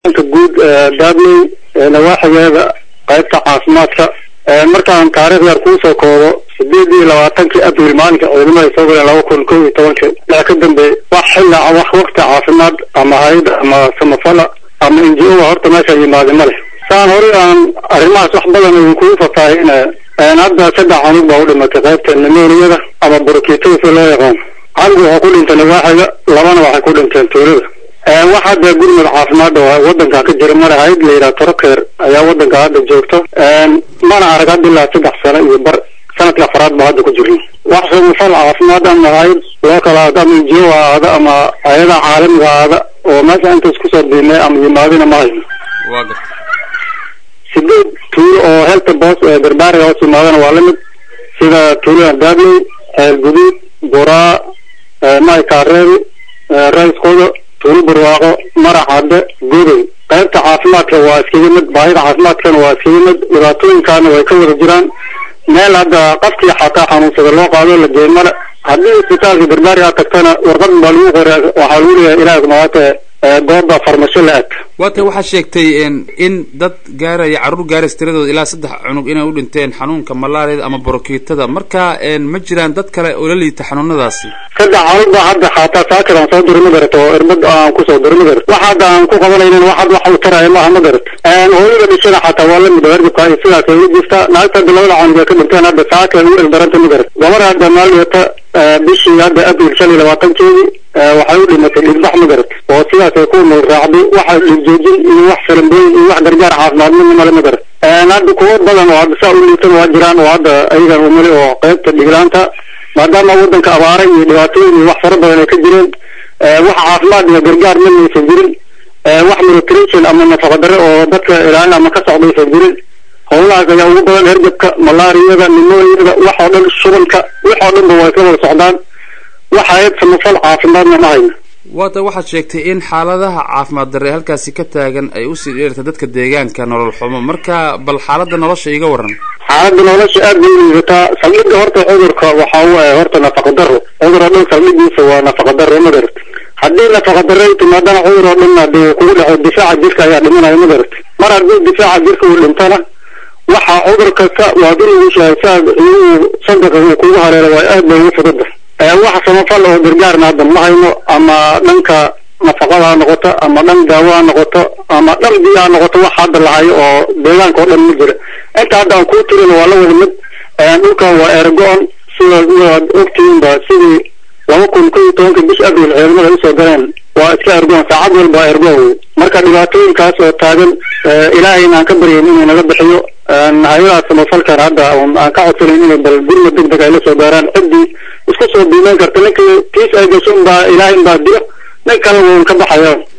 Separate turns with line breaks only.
inta guud daadley nawaaxigeeda qaybta caafimaadka markaan taarikh yar kuusoo koobo sideed iyo labaatankii abril maalinka ciidamada soo galeen laba kun kow iyo tobankii ilaa ka dambeey wax xilla wax wakti caafimaad ama hay-ada ama samafala ama n g o horta meesha yimaade ma leh saan horey aan arrimahaas wax badan idinkugu fafaahina hadda saddex canug baa u dhimatay qaybta nimoniyada ama burkiitada si loo yaqaan canug waxaa ku dhintay nawaaxiga labana waxay ku dhinteen tuulada wax hadda gurmud caafimaad oo wadanka ka jira male hay-ad la yidhaha torokeer ayaa wadanka hadda joogto mana arag hadda ilaa saddex sano iyo bar sanadka afaraad ba hadda ku jirno wax samafal caafimaad ama hay-ad loo kala aado ama injiyo ha aado ama hay-adaha caalamiga aada oo meesha intaas kusoo biimay ama yimaadina ma hayno
waa garta
sideed tuulo oo helta boos ee garbaariga hoos yimaadana waa lamid sida tuulada daadley ceel guduud buraa maykaareebi raiskoda tuulo barwaaqo marax cadde godoy qaybta caafimaadka waa iskaga mid baahida caafimaadkana waa iskaga mid dhibaatooyinkaana way ka wada jiraan meel hadda qafkii xataa xanuunsada loo qaado la geey male haddii isbitaalka garbaari aad tagtana warqad baa lagu qoray waxaa lagu leeyahay ilaah maate gooba farmasho la ag
waata waxaa sheegtay in dad gaaraya carruur gaaraysa tiradooda ilaa saddex cunug inay u dhinteen xanuunka malaariyada ama borokiitada marka ma jiraan dad kale oo la liita xanuunadaasi
saddex canug baa hadda xataa saakir aan soo diri ma garato oo irbad aan kusoo diri ma garato wax hadda aan ku qabanaynin wax hadda wax u taraya maaha ma garato hooyada dhishada xataa waa lamid oo hergabka iyo sidaas ay u jirtaa naagta hadda labada canug ay ka dhinteen hadda saakir u ildaranta ma garato gabar hadda maaliyata bishii hadda abril shan iyo labaatankeedii waxay u dhimatay dhigbax ma garat oo sidaas ay ku nool raacday waxa dhigjoojin iyo wax salambooyin iyo wax gargaar caafimaad midna male ma garat hadda kuwo badan oo hadda saa u liitan waa jiraan oo hadda ayagan umali oo qaybta dhiglaanta maadaama wadanka abaara iyo dhibaatooyin iyo wax fara badan ay ka jireen wax caafimaad iyo gargaar midna aysan jirin wax nutrition ama nafaqa dare oo dadka ilaalin ama ka socda aysan jirin howlahaas ayaa ugu badan hergabka malaariyada nimoniyada wax oo dhan shubanka wax oo dhan ba waa isla wada socdaan wax hay-ad samafal caafimaadna ma hayno
waata waxaad sheegtay in xaaladaha caafimaad darre halkaasi ka taagan ay usii dheerta dadka deegaanka nolol xumo marka bal xaaladda nolosha iga waran
xaaladda nolosha aad bay uliidataa saldhigga horta cudurka waxa u ah horta nafaqa daro cudur oo dhan saldhiggiisa waa nafaqa daro ma garat haddii nafaqa daro ay timaadana cudur oo dhan hadii kugu dhaco difaaca jirka ayaa dhimanaya ma garat mar haddii difaaca jirka uu dhintana waxa cudur kasta waad inugu shahay saad igu sandaqa uu kugu hareero waa aad bay ugu fudada wax samafal oo gargaarna hadda ma hayno ama dhanka nafaqada ha noqoto ama dhan daawo ha noqoto ama dhan biyo ha noqoto wax hadda lahayo oo deegaanka oo dhan ma jira inta hadda aan kuu tirin waa la wada mid dhulkan waa ergo-on sida waad ogtihiinba sidii laba kun kow iyo tobanka bish abril ciidamada ay usoo galeen waa iska ergoon saacad walba ergo wey marka dhibaatooyinkaas oo taagan ilaahayna aan ka baryayn inuu naga bixiyo hay-adaha samafalkan hadda aan ka codsanayn inay bal gurma deg deg ay la soo gaaraan ciddii isku soo biimeyn karta ninkii kiis ay gasho unbaa ilaahay unbaa dilo nin kale wuun ka baxaya